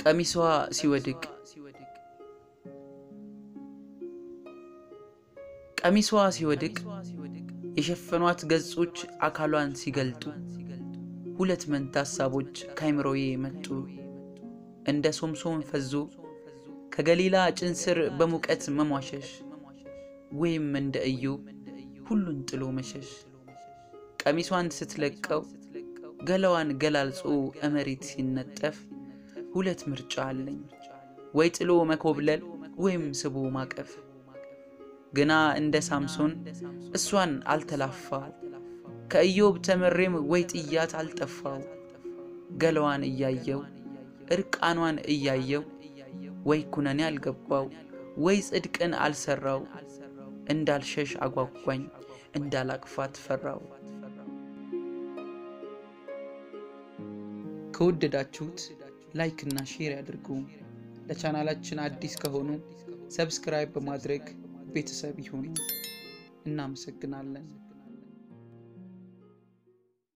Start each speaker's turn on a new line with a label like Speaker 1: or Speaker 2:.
Speaker 1: ቀሚሷ ሲወድቅ ቀሚሷ ሲወድቅ የሸፈኗት ገጾች አካሏን ሲገልጡ ሁለት መንታ ሀሳቦች ካይምሮዬ መጡ። እንደ ሶምሶን ፈዞ ከገሊላ ጭን ስር በሙቀት መሟሸሽ ወይም እንደ ኢዮብ ሁሉን ጥሎ መሸሽ። ቀሚሷን ስትለቀው ገላዋን ገላልጾ እመሬት ሲነጠፍ ሁለት ምርጫ አለኝ፣ ወይ ጥሎ መኮብለል ወይም ስቦ ማቀፍ። ግና እንደ ሳምሶን እሷን አልተላፋው፣ ከኢዮብ ተመሬም ወይ ጥያት አልጠፋው። ገላዋን እያየው እርቃኗን እያየው ወይ ኩነኔ አልገባው፣ ወይ ጽድቅን አልሰራው። እንዳልሸሽ አጓጓኝ፣ እንዳላቅፋት ፈራው። ከወደዳችሁት ላይክ እና ሼር ያድርጉ። ለቻናላችን አዲስ ከሆኑ ሰብስክራይብ በማድረግ ቤተሰብ ይሁኑ። እናመሰግናለን።